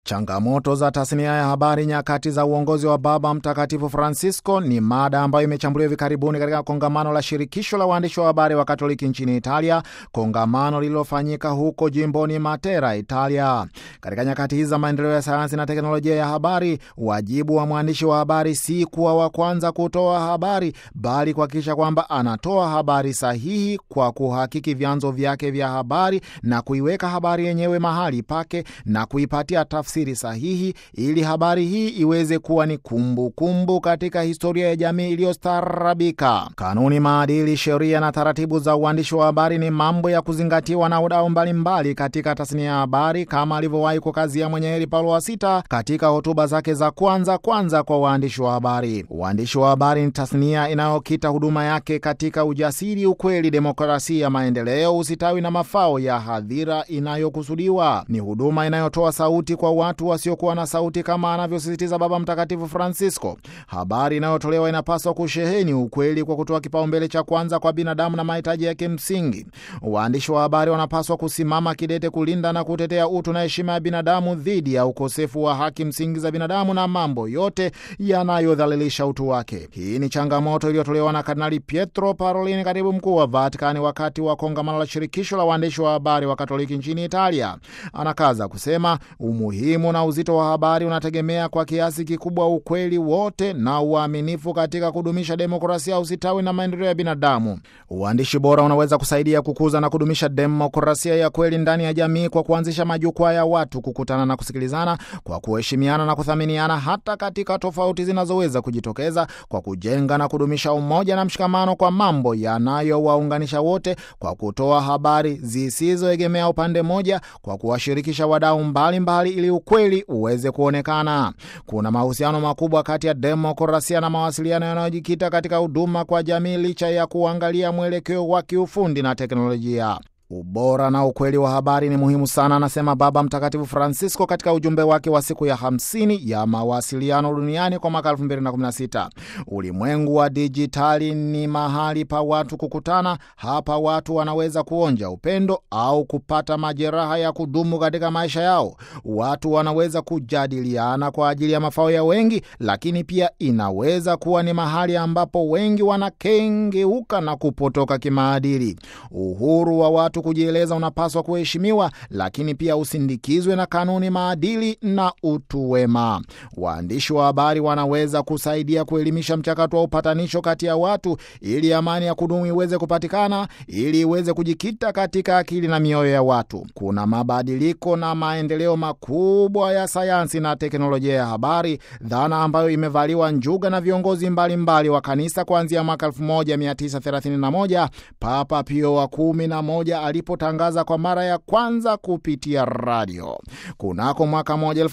Changamoto za tasnia ya habari nyakati za uongozi wa Baba Mtakatifu Francisco ni mada ambayo imechambuliwa hivi karibuni katika kongamano la shirikisho la waandishi wa habari wa Katoliki nchini Italia, kongamano lililofanyika huko jimboni Matera, Italia. Katika nyakati hizi za maendeleo ya sayansi na teknolojia ya habari, wajibu wa mwandishi wa habari si kuwa wa kwanza kutoa habari, bali kuhakikisha kwamba anatoa habari sahihi kwa kuhakiki vyanzo vyake vya habari na kuiweka habari yenyewe mahali pake na kuipatia tafsiri sahihi ili habari hii iweze kuwa ni kumbukumbu kumbu katika historia ya jamii iliyostaarabika. Kanuni, maadili, sheria na taratibu za uandishi wa habari ni mambo ya kuzingatiwa na wadau mbalimbali katika tasnia ya habari, kama alivyowahi kukazia mwenye heri Paulo wa Sita katika hotuba zake za kwanza kwanza kwa waandishi wa habari. Uandishi wa habari ni tasnia inayokita huduma yake katika ujasiri, ukweli, demokrasia, maendeleo, usitawi na mafao ya hadhira inayokusudiwa. Ni huduma inayotoa sauti kwa watu wasiokuwa na sauti kama anavyosisitiza Baba Mtakatifu Francisco. Habari inayotolewa inapaswa kusheheni ukweli kwa kutoa kipaumbele cha kwanza kwa binadamu na mahitaji yake msingi. Waandishi wa habari wanapaswa kusimama kidete kulinda na kutetea utu na heshima ya binadamu dhidi ya ukosefu wa haki msingi za binadamu na mambo yote yanayodhalilisha utu wake. Hii ni changamoto iliyotolewa na Kardinali Pietro Parolin, katibu mkuu wa Vatikani, wakati wa kongamano la shirikisho la waandishi wa habari wa Katoliki nchini Italia. Anakaza kusema umuhimu na uzito wa habari unategemea kwa kiasi kikubwa ukweli wote na uaminifu katika kudumisha demokrasia, usitawi na maendeleo ya binadamu. Uandishi bora unaweza kusaidia kukuza na kudumisha demokrasia ya kweli ndani ya jamii kwa kuanzisha majukwaa ya watu kukutana na kusikilizana, kwa kuheshimiana na kuthaminiana hata katika tofauti zinazoweza kujitokeza, kwa kujenga na kudumisha umoja na mshikamano kwa mambo yanayowaunganisha wote, kwa kutoa habari zisizoegemea upande mmoja, kwa kuwashirikisha wadau mbalimbali ili ukweli uweze kuonekana. Kuna mahusiano makubwa kati ya demokrasia na mawasiliano yanayojikita katika huduma kwa jamii, licha ya kuangalia mwelekeo wa kiufundi na teknolojia. Ubora na ukweli wa habari ni muhimu sana, anasema Baba Mtakatifu Francisco katika ujumbe wake wa siku ya 50 ya mawasiliano duniani kwa mwaka 2016. Ulimwengu wa dijitali ni mahali pa watu kukutana. Hapa watu wanaweza kuonja upendo au kupata majeraha ya kudumu katika maisha yao. Watu wanaweza kujadiliana kwa ajili ya mafao ya wengi, lakini pia inaweza kuwa ni mahali ambapo wengi wanakengeuka na kupotoka kimaadili. Uhuru wa watu kujieleza unapaswa kuheshimiwa, lakini pia usindikizwe na kanuni, maadili na utu wema. Waandishi wa habari wanaweza kusaidia kuelimisha mchakato wa upatanisho kati ya watu, ili amani ya kudumu iweze kupatikana, ili iweze kujikita katika akili na mioyo ya watu. Kuna mabadiliko na maendeleo makubwa ya sayansi na teknolojia ya habari, dhana ambayo imevaliwa njuga na viongozi mbalimbali mbali wa kanisa kuanzia mwaka 1931 Papa Pio wa kumi na moja alipotangaza kwa mara ya kwanza kupitia radio. Kunako mwaka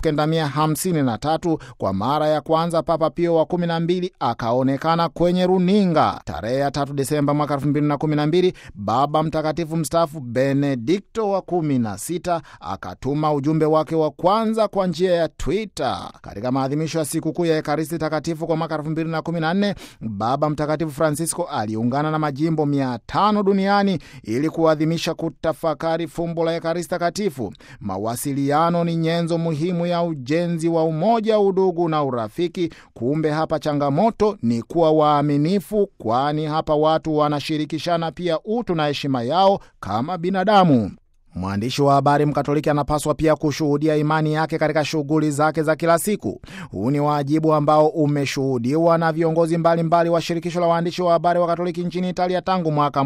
1953 kwa mara ya kwanza Papa Pio wa 12 akaonekana kwenye runinga. Tarehe ya 3 Desemba mwaka 2012 Baba Mtakatifu mstaafu Benedikto wa 16 akatuma ujumbe wake wa kwanza kwa njia ya Twitter. Katika maadhimisho ya sikukuu ya Ekaristi Takatifu kwa mwaka 2014 Baba Mtakatifu Francisco aliungana na majimbo 500 duniani ili kuadhimisha kutafakari fumbo la Ekaristi Takatifu. Mawasiliano ni nyenzo muhimu ya ujenzi wa umoja, udugu na urafiki. Kumbe hapa changamoto ni kuwa waaminifu, kwani hapa watu wanashirikishana pia utu na heshima yao kama binadamu. Mwandishi wa habari Mkatoliki anapaswa pia kushuhudia imani yake katika shughuli zake za kila siku. Huu ni wajibu ambao umeshuhudiwa na viongozi mbalimbali mbali wa shirikisho la waandishi wa habari wa Katoliki nchini Italia tangu mwaka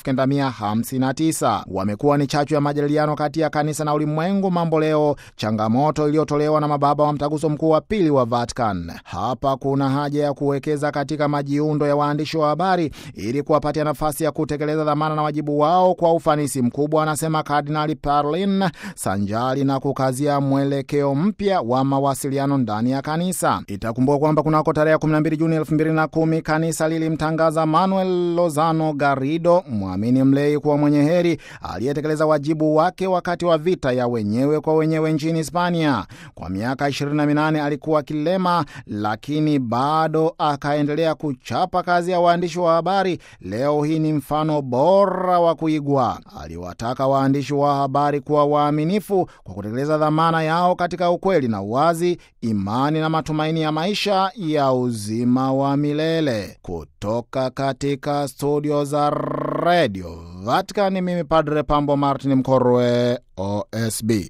1959. Wamekuwa ni chachu ya majadiliano kati ya kanisa na ulimwengu mambo leo, changamoto iliyotolewa na mababa wa mtaguso mkuu wa pili wa Vatican. Hapa kuna haja ya kuwekeza katika majiundo ya waandishi wa habari ili kuwapatia nafasi ya kutekeleza dhamana na wajibu wao kwa ufanisi mkubwa, anasema Kardinali Parolin, sanjali na kukazia mwelekeo mpya wa mawasiliano ndani ya kanisa. Itakumbukwa kwamba kunako tarehe 12 Juni 2010 kanisa lilimtangaza Manuel Lozano Garrido, mwamini mlei, kuwa mwenye heri aliyetekeleza wajibu wake wakati wa vita ya wenyewe kwa wenyewe nchini Hispania. Kwa miaka 28 alikuwa kilema, lakini bado akaendelea kuchapa kazi ya waandishi wa habari. Leo hii ni mfano bora wa kuigwa. Aliwataka waandishi wa wa habari kuwa waaminifu kwa kutekeleza dhamana yao katika ukweli na uwazi, imani na matumaini ya maisha ya uzima wa milele. Kutoka katika studio za redio Vatican, mimi Padre Pambo Martin Mkorwe, OSB.